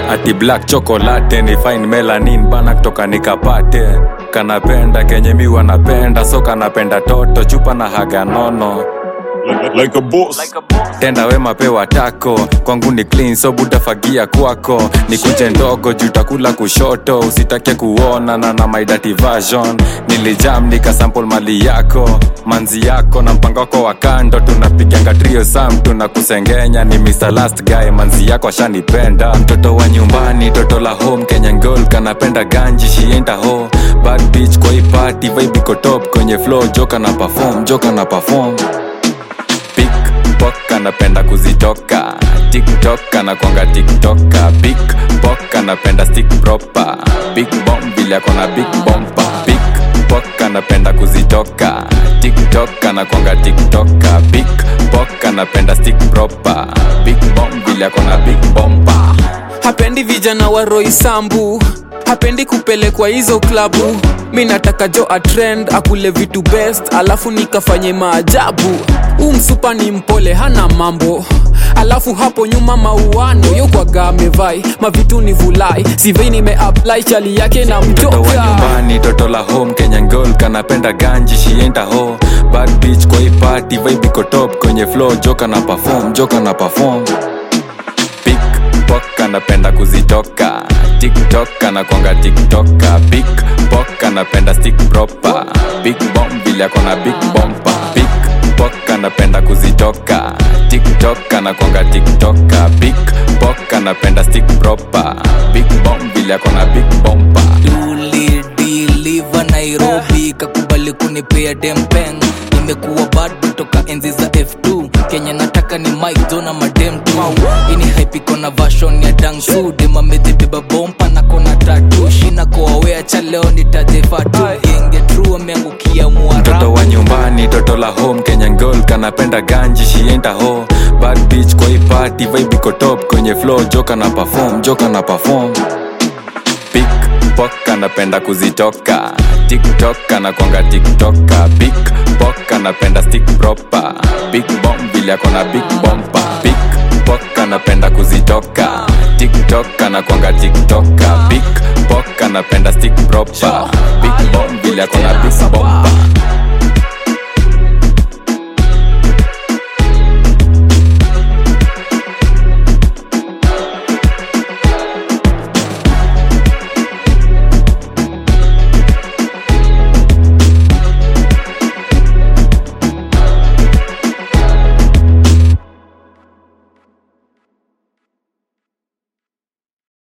ati black chocolate ni fine melanin bana kutoka nikapate kanapenda kenye mi wanapenda so kanapenda toto chupa na haga nono Like, like a boss. tenda wema pewa tako kwangu ni clean so butafagia kwako ni kunje ndogo jutakula kushoto usitake kuona na na my dirty version nilijam nikasample mali yako manzi yako na mpango wako wa kando tunapiganga trio sam tunakusengenya ni Mr. last guy manzi yako ashanipenda mtoto wa nyumbani toto la home kenyan girl kanapenda ganji shienda ho bad bitch kwa hii party vibe iko top kwenye flow joka na perform joka na perform pikpok anapenda kuzitoka tiktok anakwanga tiktoka pikpok anapenda stick proper big bomb vile akona big bompa pikpok anapenda kuzitoka tiktok anakwanga tiktoka pikpok anapenda stick proper big bomb vile akona big bompa hapendi vijana wa roisambu hapendi kupelekwa hizo klabu mi nataka jo atrend akule vitu best alafu nikafanye maajabu huu msupa ni mpole hana mambo alafu hapo nyuma mauano yokwaga amevai mavitu ni vulai sivei nimeapply chali yake na mtoto wa mtoka nyumbani toto la home kenyan girl kanapenda ganji shienda ho bad bitch kwa hii party vibe iko top kwenye flow joka na perform joka na perform pikpok anapenda kuzitoka tiktok anakwanga tiktoka pikpok anapenda stick proper big bomb vile akona big bompa pikpok anapenda kuzitoka tiktok anakwanga tiktoka pikpok anapenda stick proper big bomb vile akona big bompa tulidiliva nairobi kakubali kunipea dempeng nimekuwa bado toka enzi za f2 kenya nataka ni mike jona madem tu ini haipiko na vashon ya dangsu demamezibeba bompa na kona tatu shina koawea cha leo nitajefatu genge tru ameangukia mtoto mwarabu wa nyumbani toto la home kenyan girl kanapenda ganji shienda ho bad bitch kwa hii party vibe iko top kwenye flow joka na perform joka na perform pikpok anapenda kuzitoka tiktok anakwanga tiktoka pikpok anapenda stick proper big bomb vile akona big bompa pikpok anapenda kuzitoka tiktok anakwanga tiktoka pikpok anapenda stick proper big bomb vile akona big bompa